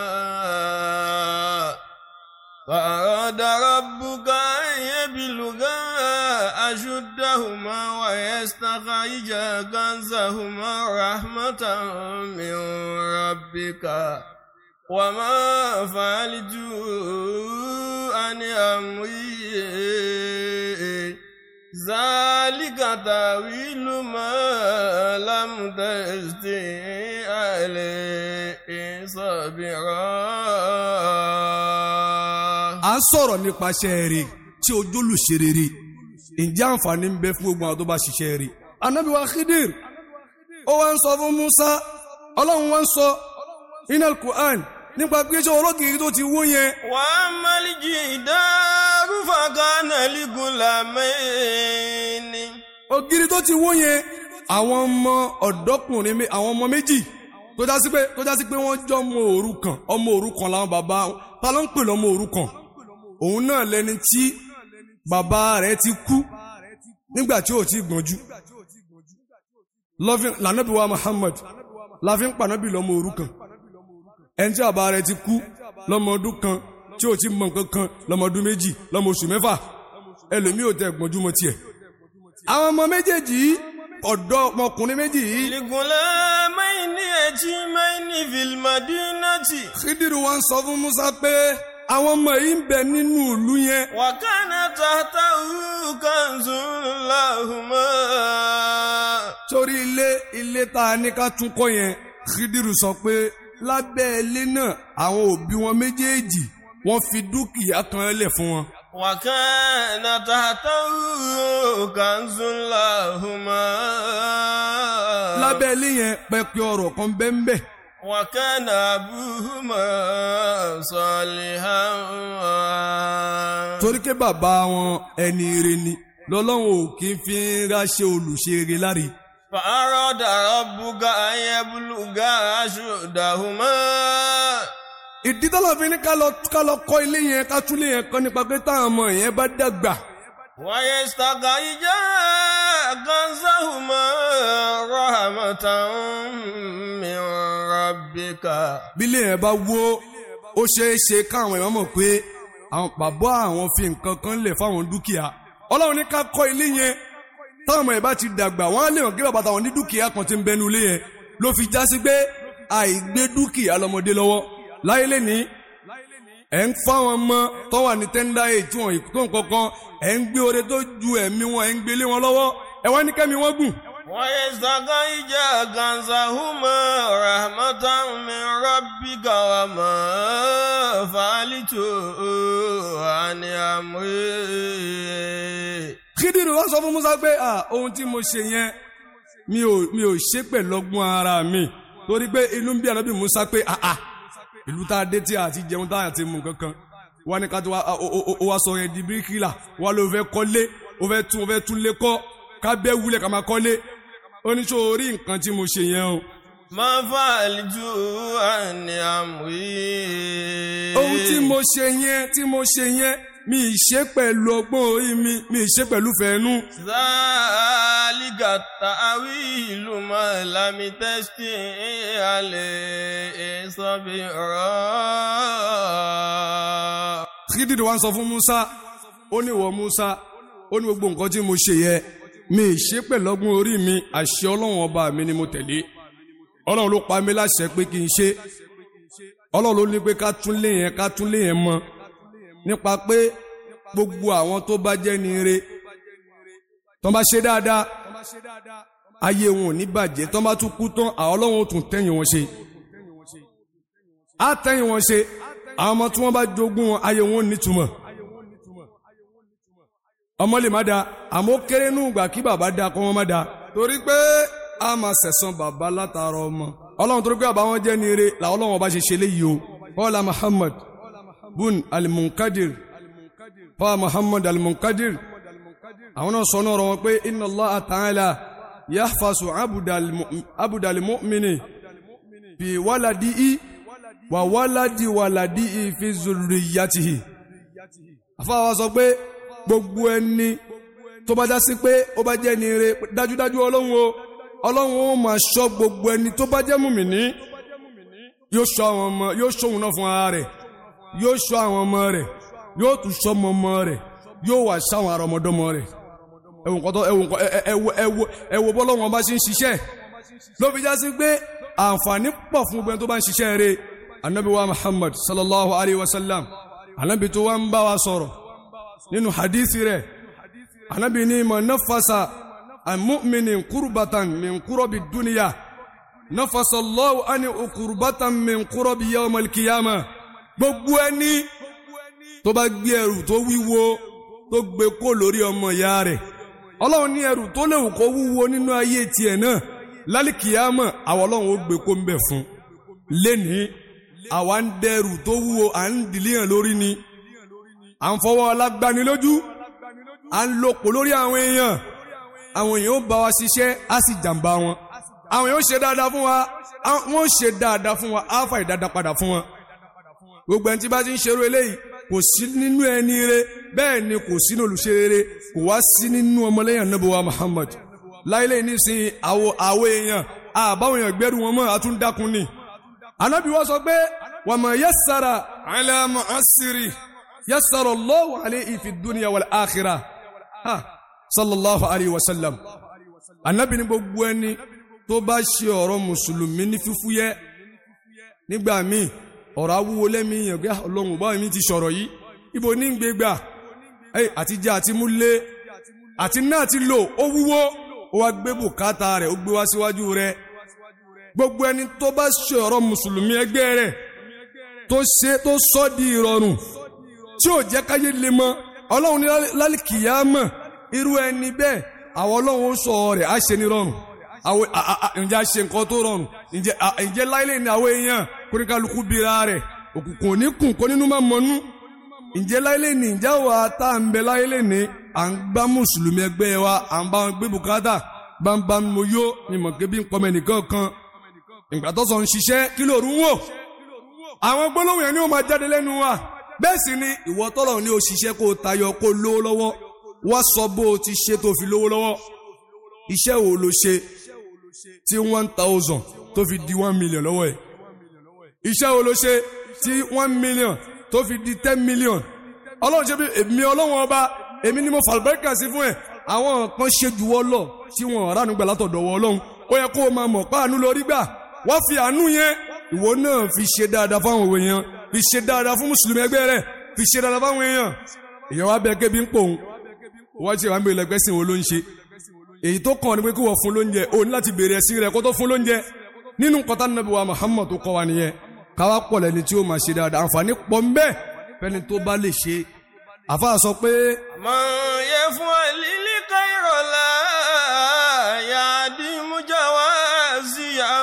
فأراد ربك أن يبلغا أشدهما ويستخرجا كنزهما رحمة من ربك وما فعلت عن أمري ذلك تأويل ما لم تستطع عليه صبرا à ń sọ̀rọ̀ nípasẹ̀ rẹ̀ tí ojúlùṣe rere ǹjẹ́ àǹfààní ń bẹ fún gbogbo àwọn tó bá ṣiṣẹ́ rẹ̀ anabi wa khidir ó wá ń sọ fún musa ọlọ́run wá ń sọ inal quran nípa pé ṣé olókìkí tó ti wó yẹn وأما الجدار فكان لغلامين ògiri tó ti wó yẹn àwọn ọmọ ọ̀dọ́kùnrin mé- àwọn ọmọ méjì tó já sí pé tó já sí pé wọ́n jọ ọmọ òrukàn ọmọ òrukàn làwọn bàbá wọn. ta ló ń pè lọ́mọ òrukàn òun náà lẹni tí bàbá rẹ̀ ti kú nígbà tí ò ti gbọ́njú lọ́fin lànàbí wa Muhammad láfin pànàbí lọ́mọ òrukàn ẹni tí bàbá rẹ̀ ti kú lọ́mọ ọdún kan tí ò ti mọ nǹkan kan lọ́mọ ọdún méjì lọ́mọ oṣù mẹ́fà ẹlòmíì ò tẹ gbọ́njú mọ́ tiẹ̀ àwọn ọmọ méjèèjì yìí ọ̀dọ́ ọmọkùnrin méjì yìí لغلامين يتيمين في المدينة Khidiru wa ń sọ fún Musa pé àwọn ọmọ yìí ń bẹ nínú ìlú yẹn وكان تحته كنز لهما torí ilé ilé tá a ní ká tún kọ́ yẹn Khidiru sọ pé lábẹ́ ilé náà àwọn òbí wọn méjèèjì wọ́n fi dúkìá kan lẹ̀ fún wọn. وكان تحته كنز لهما lábẹ́ ilé yẹn pẹpẹ ọ̀rọ̀ kan bẹ́ńbẹ́ وكان أبوهما صالحا torí pé bàbá wọn ẹni ire ni lọ́lọ́run ò kí ń fi ń ráṣẹ́ olùṣeré láre. فأراد ربك أن يبلغا أشدهما ìdí tọ́lọ̀ fi ní ká lọ ká lọ kọ́ ilé yẹn ká tún ilé yẹn kọ́ nípa pé táwọn ọmọ yẹn bá dàgbà ويستخرجا كنزهما رحمة من ربك bí ilé yẹn bá wó ó ṣeé ṣe káwọn èèyàn mọ̀ pé àwọn bàbá àwọn fi nǹkan kan lẹ̀ fáwọn dúkìá ọlọ́run ní ká kọ́ ilé yẹn táwọn ọmọ yẹn bá ti dàgbà wọ́n á lè hàn kí bàbá táwọn ní dúkìá kan ti ń bẹnu ilé yẹn ló fi já sí pé àìgbé dúkìá lọmọdé lọ́wọ́ láyé lẹ́nìí ẹ̀ ń fáwọn ọmọ tó wà ní tẹ́ńdá èyí tí wọ́n tó nǹkan kan ẹ̀ ń gbé oore tó ju ẹ̀mí wọn ẹ̀ ń gbélé wọn lọ́wọ́ ẹ̀ wá ní kẹ́mi wọ́n gùn. ويستخرجا كنزهما رحمة من ربك وما فعلت عن أمري kídìrì wá sọ fún musa pé ah ohun tí mo ṣe yẹn mi ò mi ò ṣe pẹ̀lú ọgbọ́n ara mi torí pé inú ń bí ànábì musa pé ah ah ìlú tá a dé tí a ti jẹun tá a ti mú kankan wá ní ká tó wá ó- ó ó wá sọ yẹn di bíríkìlà wá ló fẹ́ kọ́lé ó fẹ́ tún ó fẹ́ tún lé kọ́ ká bẹ́ wúlẹ̀ ká máa kọ́lé ó ní sọ orí nǹkan tí mo ṣe yẹn o ما فعلت عن أمري ohun tí mo ṣe yẹn tí mo ṣe yẹn mi ì ṣe pẹ̀lú ọgbọ́n orí mi mi ì ṣe pẹ̀lú fẹ́ẹ́nú ذلك التأويل ما لم تستطع عليه صبرا kídìdì wa ń sọ fún musa ó ní ìwọ musa ó ní gbogbo nǹkan tí mo ṣe yẹ mi ì ṣe pẹ̀lọ́gbọ́n orí mi àṣẹ ọlọ́run ọba mi ni mo tẹ̀lé ọlọ́run ló pa mí láṣẹ pé kí n ṣe ọlọ́run ló ní pé ká tún lé yẹn ká tún lé yẹn mọ nípa pé gbogbo àwọn tó bá jẹ́ ni ire tó bá ṣe dáadáa ayé wọn ò ní bàjẹ́ tó bá tún kú tán àwọn ọlọ́run ó tún tẹ́yìn wọn ṣe á tẹ́yìn wọn ṣe àwọn ọmọ tí wọ́n bá jogún wọn ayé wọn ò nítumọ̀ ọmọ lè má da àmọ́ ó kéré nù gbà kí bàbá da kọ́ wọn má da torí pé a máa sẹ̀sán bàbá látara ọmọ ọlọ́run torí pé bàbá wọn jẹ́ ní eré làwọn ọlọ́run ọba ṣe ṣe léyìí o kọ́lá muhammad bun alimunkadir kọ́lá muhammad alimunkadir àwọn náà sọ náà rọ wọn pé inna Allah ta'ala yahfasu abudal mu'mini fi waladihi wa waladi waladihi fi zurriyatihi àfáà sọ pé gbogbo ẹni tó bá já sí pé ó bá jẹ́ ni ire dájúdájú ọlọ́run o ọlọ́run ó máa ṣọ́ gbogbo ẹni tó bá jẹ́ mùmìnì yóò ṣọ́ àwọn ọmọ yóò ṣọ́ òun náà fún ara rẹ̀ yóò ṣọ́ àwọn ọmọ rẹ̀ yóò tún ṣọ́ ọmọ ọmọ rẹ̀ yóò wà ṣáwọn ará ọmọdọ́mọ rẹ̀ ẹwùn kọ́tọ́ ẹwùn kọ́ ẹwù ẹwù ẹwù bọ́lọ́wọ́n bá ṣe ń ṣiṣẹ́ ló fi já sí pé àǹfààní pọ̀ fún gbogbo ẹni tó bá ń ṣiṣẹ́ rẹ̀ anabi wa muhammad sallallahu alayhi wa sallam anabi tó wá ń bá wa sọ̀rọ̀ nínú hadithi rẹ̀ anabi ní ma nafasa an mu'minin kurbatan min kurabi duniya nafasa allahu ani kurbatan min kurabi yawmal kiyama gbogbo ẹni tó bá gbé ẹrù tó wíwo tó gbé kó lórí ọmọ ìyá rẹ̀ ọlọ́run ní ẹrù tó léwu kó wúwo nínú ayé tiẹ̀ náà lálìkìyàmọ̀ àwọn ọlọ́run ó gbé kó ń bẹ̀ fún lénìí àwa ń dẹrù tó wúwo à ń dìlíyàn lórí ni à ń fọwọ́ alágbani lójú à ń lopò lórí àwọn èèyàn àwọn èèyàn ó bá wa ṣiṣẹ́ á sì jàǹbá wọn àwọn èèyàn ó ṣe dáadáa fún wa wọ́n ó ṣe dáadáa fún wa á fà ìdáadáa padà fún wọn gbogbo ẹni tí bá ti ń ṣerú eléyìí kò sí nínú ẹni rere bẹ́ẹ̀ ni kò sínú olùṣe rere kò wá sí nínú ọmọlẹ́yìn anábọ̀wá Muhammad láìlé nísìnyí àwọ àwọ èèyàn àbáwọn èèyàn gbẹ́rù wọn mọ́ àtúndákun ni. anábì wọ́n sọ pé wa ma yassara ala mu'assiri yassara Allahu alayhi fi dunya wal akhirah ha sallallahu alayhi wa sallam. anábì ní gbogbo ẹni tó bá ṣe ọ̀rọ̀ mùsùlùmí ní fífúyẹ́ nígbà míì ọ̀rọ̀ awúwo lẹ́mìíyàn pé ọlọ́run báwo mi ti sọ̀rọ̀ yìí ibo ní gbégbà àti jẹ́ àti múlé àti náà ti lò ó wúwo ó wá gbé bùkátà rẹ̀ ó gbé wá síwájú rẹ̀ gbogbo ẹni tó bá ṣe ọ̀rọ̀ mùsùlùmí ẹgbẹ́ rẹ̀ tó ṣe tó sọ di ìrọ̀rùn tí ò jẹ́ káyé lè mọ́ ọlọ́run ní lálìkìyámọ̀ irú ẹni bẹ́ẹ̀ àwọn ọlọ́run ó sọ rẹ̀ á ṣe ní rọrùn àwọn ǹjẹ́ a ṣe nǹkan tó rọrùn ǹjẹ́ láìlè ní àwọn èèyàn kóríkàlùkù bira rẹ̀ òkùnkùn ní kùn kó nínú máa mọ́nú ǹjẹ́ láìlè ní ìjà wa tá à ń bẹ láìlè ní à ń gbá mùsùlùmí ẹgbẹ́ wa à ń bá wọn gbé bùkátà bámbám mo yó ni mọ̀ kébí ń pọmọ ẹnìkan kan ìgbà tó sọ ń ṣiṣẹ́ kí ló rú wò àwọn gbólóhùn yẹn ni ó máa jáde lẹ́nu wa bẹ́ẹ̀ sì ni ìwọ tọ́lọ̀ ní o ṣiṣẹ́ kó o tayọ kó o lówó lọ́wọ́ wá sọ bó o ti ṣe tó fi lówó lọ́wọ́ iṣẹ́ wo ló ṣe tí one thousand tó fi di one million lọ́wọ́ ẹ̀ iṣẹ́ wo ló ṣe tí one million tó fi di ten million ọlọ́run ṣe bí èmi ọlọ́run ọba èmi ni mo fàlùbẹ́kà sí fún ẹ̀ àwọn kan ṣe jù wọ́ lọ tí wọn ránú gbà látọ̀dọ̀ wọ ọlọ́run ó yẹ kó o máa mọ̀ páànú lórí gbà wọ́n fi àánú yẹn ìwọ náà fi ṣe dáadáa fáwọn òwe yẹn fi ṣe dáadáa fún mùsùlùmí ẹgbẹ́ rẹ̀ fi ṣe dáadáa fáwọn èèyàn èèyàn wá bẹ kébi ń pòun wọ́n ṣe wá ń bèèrè lẹ́gbẹ́sìn wo ló ń ṣe èyí tó kàn ní pé kí wọ́n fún lóúnjẹ o ní láti bèèrè ẹ̀sìn rẹ̀ kó tó fún lóúnjẹ nínú kọta nàbí wa Muhammad tó kọ́ wa nìyẹn káwá pọ̀ lẹ́ni tí ó máa ṣe dáadáa àǹfààní pọ̀ ń bẹ fẹ́ni tó bá lè ṣe àfa sọ pé. mọ̀ yẹ fún àlílí káyọ̀ la yàdí mújáwá sí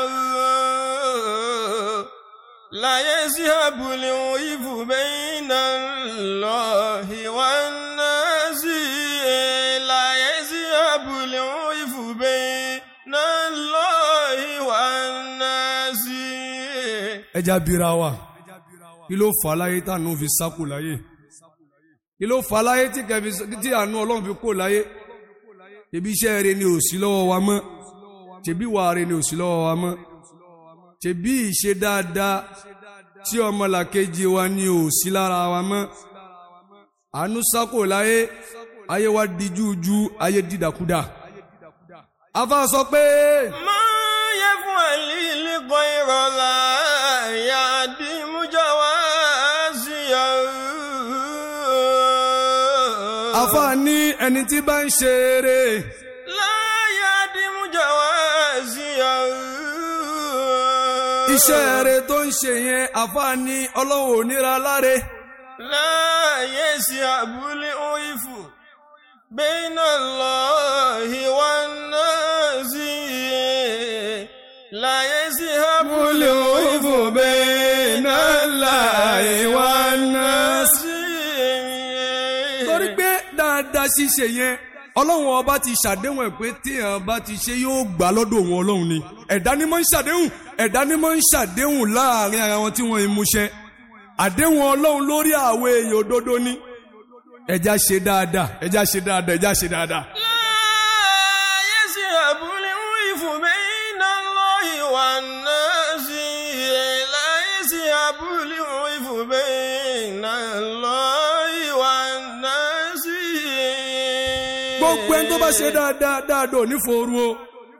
yàrá láyé sí abúlé ìfù bẹ́yìn náà lọ́hì wá náà sí láyé sí abúlé ìfù bẹ́yìn náà lọ́hì wá náà sí. ẹja bira wa kí ló fà á láyé tá àánú fi sákò láyé kí ló fà á láyé tí kẹfì tí àánú ọlọ́run fi kó láyé ṣebí iṣẹ́ rẹ ni ò sí lọ́wọ́ wa mọ́ ṣebí wà rẹ ni ò sí lọ́wọ́ wa mọ́ ṣebí ìṣe dáadáa tí ọmọlàkejì wa ni ò sí lára wa mọ́ àánú sákò láyé ayé wa di jújú ayé dídàkudà afa sọ pé. mọ̀ yẹ fún àlílí káyọ̀ la yàdí mújáwá sí yàrá. afa ní ẹni tí bá ń ṣe eré láyà dìmújà wá sí àrùn. iṣẹ́ rẹ̀ tó ń ṣe yẹn afa ní ọlọ́run ò níra láre láyé sí àbúlé òyìnfù bẹ́ẹ̀nà lọ ìwà náà sí láyé sí àbúlé òyìnfù bẹ́ẹ̀nà láìwà náà sí. torí pé dáadáa ṣíṣe yẹn ọlọ́run ọba ti ṣàdéhùn ẹ̀ pé téèyàn bá ti ṣe yóò gbà lọ́dọ̀ òun ọlọ́run ni ẹ̀dá ni máa ń ṣàdéhùn ẹ̀dá ni máa ń ṣàdéhùn láàrin ara wọn tí wọ́n ń múṣẹ àdéhùn ọlọ́run lórí àwọn èèyàn òdodo ni ẹja ṣe dáadáa ẹja ṣe dáadáa ẹja ṣe dáadáa. لا يذهب العيف بين الله والناس لا يذهب العيف بين الله والناس gbogbo ẹni tó bá ṣe dáadáa dáadáa ò ní fòru o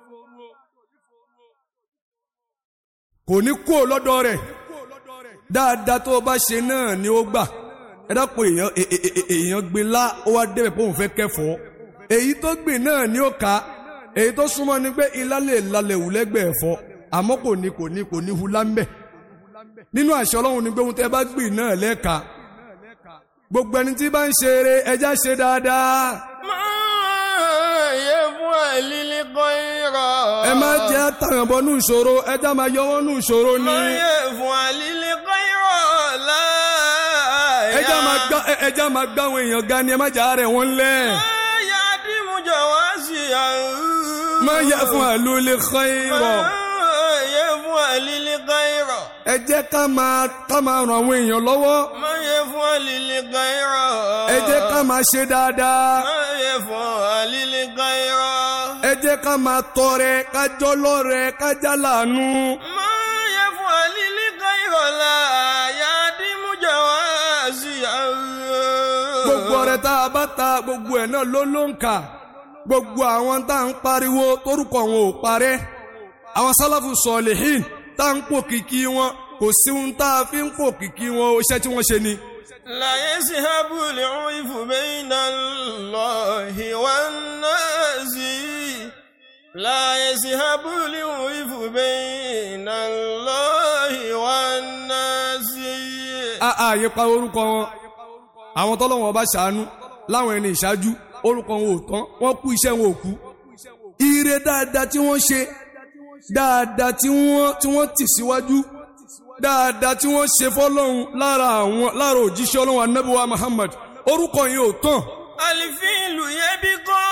kò ní kó lọ́dọ̀ rẹ̀ dáadáa tó o bá ṣe náà ni ó gbà ẹ dápò èèyàn è- è- è- èèyàn gbé lá ó wá débẹ̀ pé òun fẹ́ kẹfọ́ èyí tó gbìn náà ni ó ká èyí tó súnmọ́ ni pé ilá lè lalẹ̀ wù lẹ́gbẹ̀ẹ́ ẹ̀fọ́ àmọ́ kò ní kò ní kò ní hu lámbẹ̀ nínú àṣẹ ọlọ́run ni pé ohun tẹ́ bá gbìn náà lẹ́ka gbogbo ẹni tí bá ń ṣe eré ẹja ṣe dáadáa. ما يفعل الخير ẹ má jẹ́ tàyàn bọ́ nù ìṣòro ẹja máa yọwọ́ nù ìṣòro ni ما يفعل الخير لا ẹja máa gbá ẹ- ẹja máa gbá àwọn èèyàn ga ni ẹ má jà rẹ̀ wọ́n lẹ̀ ما يعدم جواسيا má yẹ fún àlùlé xeyìrọ̀ ما يفعل الخير ẹ jẹ́ ká máa ká máa ràn àwọn èèyàn lọ́wọ́ ما يفعل الخير ẹ jẹ́ ká máa ṣe dáadáa ما يفعل الخير ẹ jẹ́ ká máa tọrẹ kájọ́ lọ́rẹ kájá lànú ما يفعل الخير لا يعدم جواسيا gbogbo ọrẹ tá a bá ta gbogbo ẹ̀ náà ló ló ń kà gbogbo àwọn tá à ń pariwo torúkọ wọn ò parẹ́ àwọn sálàfù sọ̀lìhìn tá à ń pò kìkì wọn kò sí ohun tá a fi ń pò kìkì wọn iṣẹ́ tí wọ́n ṣe ni. لا يذهب العيف بين الله والناس لا يذهب العيف بين الله والناس ààyè pa orúkọ wọn àwọn tọ́lọ́wọ́n bá ṣàánú láwọn ẹni ìṣáájú orúkọ wọn ò tán wọ́n kú iṣẹ́ wọn ò kú. ire dáadáa tí wọ́n ṣe dáadáa tí wọ́n tí wọ́n tì síwájú dáadáa tí wọ́n ṣe fọ́lọ́hun lára àwọn lára òjíṣẹ́ ọlọ́run anábíwá Muhammad orúkọ yìí ò tán الفيل يبقى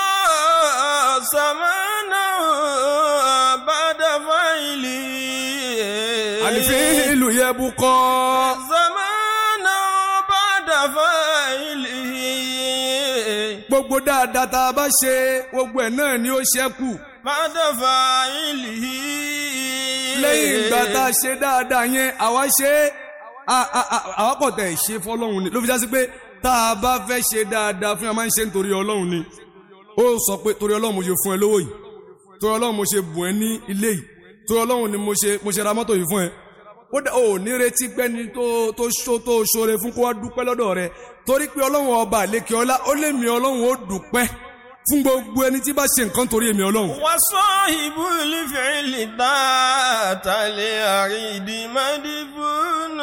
زمانا بعد فعله àlìfín ìlú yẹ bú kọ́ زمانا بعد فعله gbogbo dáadáa tá a bá ṣe gbogbo ẹ̀ náà ni ó ṣẹ́kù بعد فعله lẹ́yìn ìgbà tá a ṣe dáadáa yẹn àwa ṣe é a- a- a- àwa kò tẹ̀ ṣe fọlọ́run ni ló fi já sí pé tá a bá fẹ́ ṣe dáadáa fún ẹ máa ń ṣe nítorí ọlọ́run ni ó sọ pé torí ọlọ́run mo ṣe fún ẹ lówó yìí torí ọlọ́run mo ṣe bùn ẹ ní ilé yìí torí ọlọ́run ni mo ṣe mo ṣe ra mọ́tò yìí fún ẹ ó dẹ ò ní retí pẹ́ni tó tó ṣó tó ṣoore fún kó wá dúpẹ́ lọ́dọ̀ rẹ torí pé ọlọ́run ọba àlékè ọlá ó lé mi ọlọ́run ó dúpẹ́ fún gbogbo ẹni tí bá ṣe nǹkan torí èmi ọlọ́run. وصاحب الفعل ذات الأريد مدفون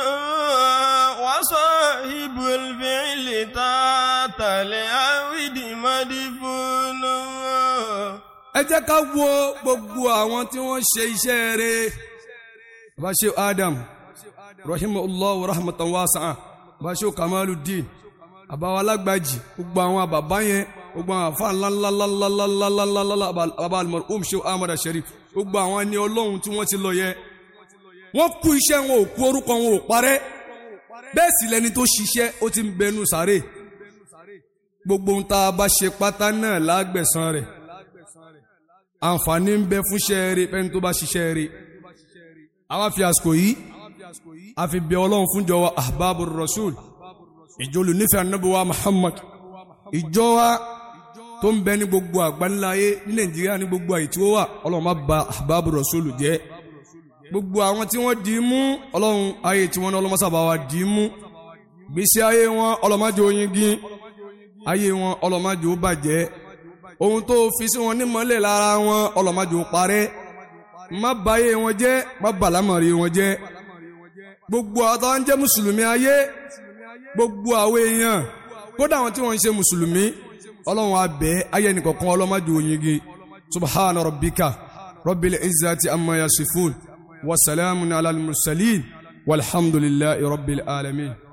وصاحب الفعل ذات الأريد مدفون ẹ jẹ́ ká wo gbogbo àwọn tí wọ́n ṣe iṣẹ́ rẹ̀ bàṣẹ adam rahimahullah wa rahmatan wasi'a bàṣẹ kamaluddin àbáwá alágbàjì gbogbo àwọn bàbá yẹn gbogbo àwọn àfa ńláńláńláńláńláńláńlá bàbá al-marhum ṣe ahmad sharif gbogbo àwọn ẹni ọlọ́run tí wọ́n ti lọ yẹ wọ́n kú iṣẹ́ wọn ò kú orúkọ wọn ò parẹ́ bẹ́ẹ̀ sì lẹni tó ṣiṣẹ́ ó ti ń bẹnu sáré gbogbo ohun tá a bá ṣe pátá náà lágbẹ̀san rẹ̀ àǹfààní ń bẹ fún ṣẹ́ẹ̀rẹ́ fẹ́ni tó bá ṣiṣẹ́ rẹ̀ àwa fi àsìkò yìí a fi bẹ ọlọ́run fúnjọ wa ahbabu rasul ìjọlù nífẹ̀ẹ́ anábíwá muhammad ìjọ wa tó ń bẹ ní gbogbo àgbáńláyé ní nàìjíríà ní gbogbo àyè tí ó wà ọlọ́run má ba ahbabu rasul jẹ́ gbogbo àwọn tí wọ́n dì í mú ọlọ́run ayé tí wọ́n ní ọlọ́mọsábà wa dì í mú gbèsè ayé wọn ọlọ́májò yingin ayé wọn ọlọ́májò bàjẹ́ ohun tó fi sí wọn nímọ̀lẹ̀ lára wọn ọlọ́májò parẹ́ má báyé wọn jẹ́ má bàlámọ̀rí wọn jẹ́ gbogbo àwọn tó ń jẹ́ mùsùlùmí ayé gbogbo àwọn èèyàn kódà àwọn tí wọ́n ń ṣe mùsùlùmí ọlọ́run abẹ́ ayé nìkọ̀kan ọlọ́májò yingin subhana rabbika rabbil izzati amma yasifun wa salamun ala al-mursalin walhamdulillahi rabbil alamin.